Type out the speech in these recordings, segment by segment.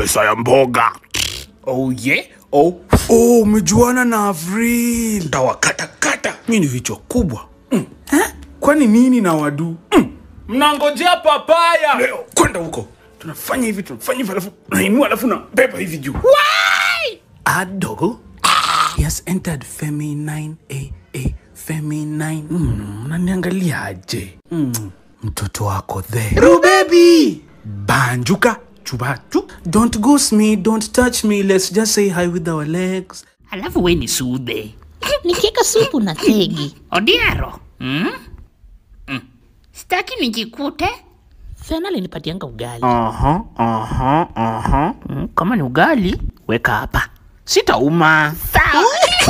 pesa ya mboga. Oh yeah. Oh, Oh, umejuana na Avril. tawakatakata. Mi ni vichwa kubwa. Mm. Eh? Kwani nini na wadu? Mm. Mnangojea papaya. Leo kwenda huko. Tunafanya hivi, tunafanya hivi alafu nainua alafu na beba hivi juu. Adogo. He has entered Femi 9 AA Femi 9. Mm, unaniangaliaje? Mm, mtoto wako there. Rubebi. Banjuka chubatu. Don't ghost me, don't touch me. Let's just say hi with our legs. Alafu we ni sude. nikiweka supu na thegi Odiero. Mm? Mm. Sitaki nijikute. fena linipatianga ugali Aha, aha, aha. Mm, kama ni ugali, weka hapa. Sitauma. Sawa.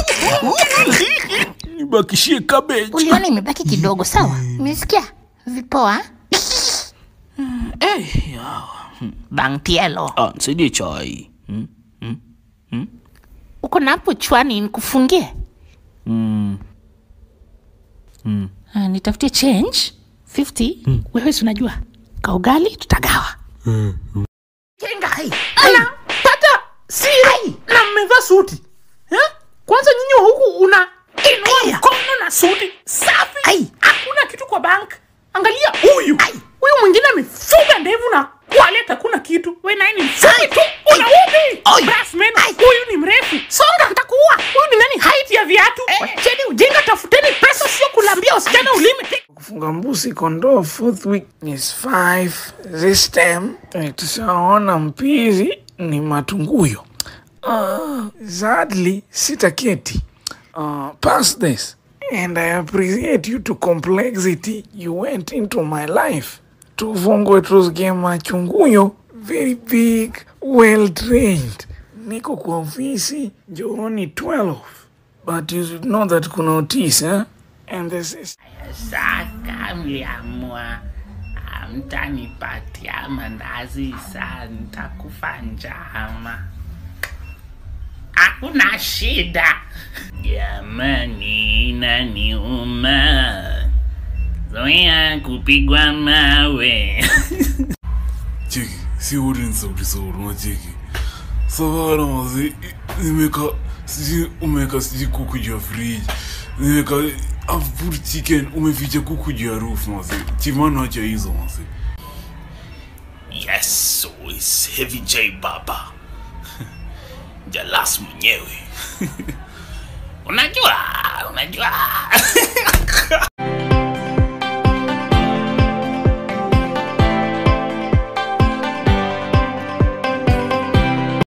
Nibakishie cabbage. uliona imebaki kidogo sawa umesikia vipoa Eh, ya. Bangtielo. Ah, nisaidie chai. Mm. uko na hapo chwani nikufungie Ah, nitafutie change 50 wewe si unajua kaugali tutagawa Jenga hii. Ana pata siri na mmevaa suti. Eh? Kwanza nyinyi wa huku una inua mkono na suti safi. Ai. Hakuna kitu kwa bank. Angalia huyu. Huyu mwingine amefuga ndevu na waleta kuna kitu. Wewe naye ni mfupi tu. Una upi? Ai. Brass man. Huyu ni mrefu. Songa nitakuua. Huyu ni nani height ya viatu? Wacheni ujinga tafuteni pesa sio kulambia wasichana ulimi. Kufunga mbuzi kondoo fourth week is five. This time eh, tushaona mpizi ni matunguyo. Uh, sadly sitaketi. Uh, pass this. And I appreciate you to complexity you went into my life. Tuvongwe tusikie machunguyo very big, well trained. Niko kwa ofisi njooni 12. But you should know that kuna Otis, eh? And this is Saka mliamua amtanipatia mandazi saa nitakufa njama. Hakuna shida. Jamani, inaniuma zoea kupigwa mawe. cheki si wote ni sauti sauri unacheki savara mazi nimeka sijui umeweka sijui kuku juu ya friji nimeka I've put chicken umeficha kuku juu ya roof mazi chimano acha hizo mazi Yes, so it's Heavy J Baba. Jalas mwenyewe. Unajua, unajua